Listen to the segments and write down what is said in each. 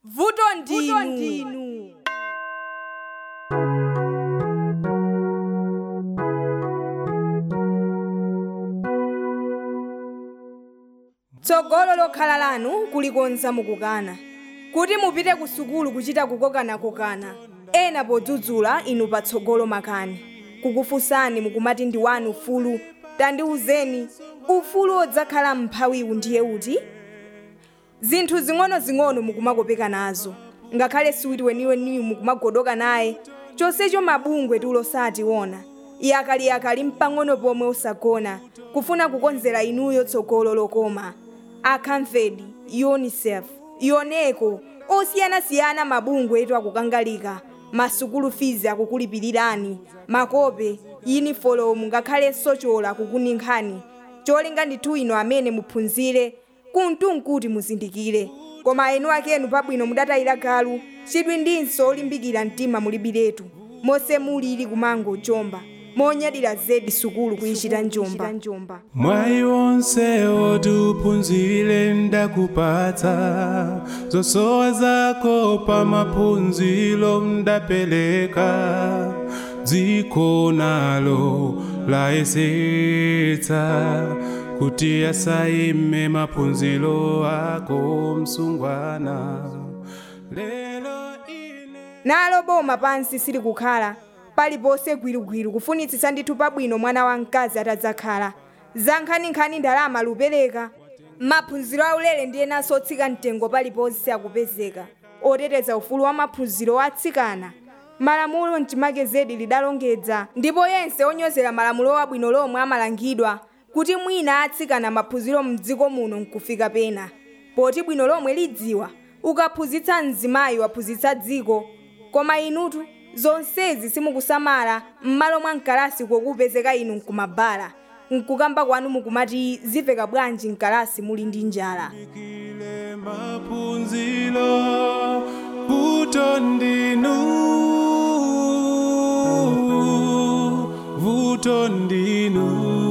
vuto ndinu tsogolo lokhala lanu kulikonza mukukana kuti mupite ku sukulu kuchita kukokanakokana ena podzudzula inu patsogolo makani kukufunsani mukumati ndi wanu ufulu tandiwuzeni ufulu odzakhala mphawiwu ndiye uti zinthu zing'ono-zing'ono mukumakopeka nazo ngakhale siwiti weniweniyu mukumagodoka naye chonsecho mabungwe tulo sationa yakaliyakali mpang'ono pomwe osagona kufuna kukonzera inuyo tsogolo lokoma akamfedi unicef yoneko osiyanasiyana mabungwe etu akukangalika masukulu fizi akukulipirirani makope yunifolomu ngakhalenso chola akukuninkhani cholinga ndithu ino amene muphunzire kuntunkuti muzindikire koma enu akenu pabwino mudatayira galu chidwi ndinso olimbikira mtima mulibiretu monse mulili kumango jomba monyadira zedi sukulu kuyichita njomba mwayi wonse otiuphunzire ndakupatsa zosowa zako pa maphunziro ndapeleka dziko nalo layesetsa kuti asayime maphunziro ako msungwana lero ine nalo boma pansi silikukhala paliponse gwirigwiri kufunitsitsa ndithu pabwino mwana wamkazi atadzakhala za nkhaninkhani ndalama lupereka maphunziro aulere ndi enanso otsika mtengo paliponse akupezeka oteteza ufulu wa maphunziro atsikana malamulo mchimake zedi lidalongedza ndipo yense onyozera malamulo abwino lomwe amalangidwa kuti mwina atsikana maphunziro mdziko muno nkufika pena poti bwino lomwe lidziwa ukaphunzitsa mzimayi waphunzitsa dziko koma inutu zonsezi simukusamala m'malo mwa mkalasi kokupezeka inu nkumabala nkukamba kwanu mukumati zimveka bwanji mkalasi muli ndi njala kile maphunziro vuto ndinu vuto ndinu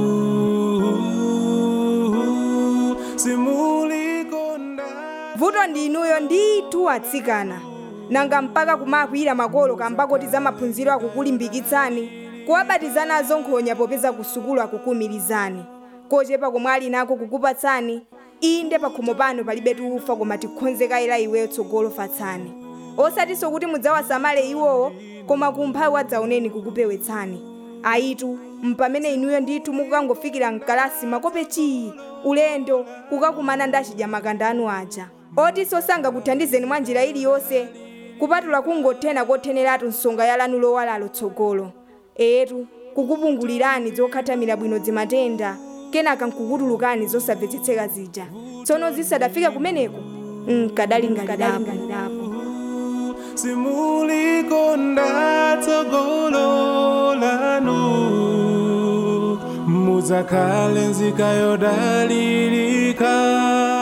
simulikonda vuto ndi inuyo ndithu atsikana nanga mpaka kumakwira makolo kambakoti za maphunziro akukulimbikitsani kuwabatiza nazo nkhonya popeza ku sukulu akukumirizani kochepa komwe ali nako kukupatsani inde pakhomo pano palibe tufa koma tikhonzekayira iweyo tsogolo fatsani osatinso kuti mudzawasamale iwowo koma kumphawi wadzaoneni kukupewetsani ayitu mpamene inuyo ndithu mukukangofikira mkalasi makope chii ulendo kukakumana ndi achidya makanda anu aja otinso sangakuthandizeni mwa njira iliyonse kupatula kungothena kotheneratu nsonga ya lanu lowalalo tsogolo etu kukupungulirani zokhatamira bwino zimatenda kenaka nkukutulukani zosamvetsetseka zija tsono zisadafika kumeneko nkadalingalirapo simulikonda tsogolo lanu muzakhale nzika yodalirika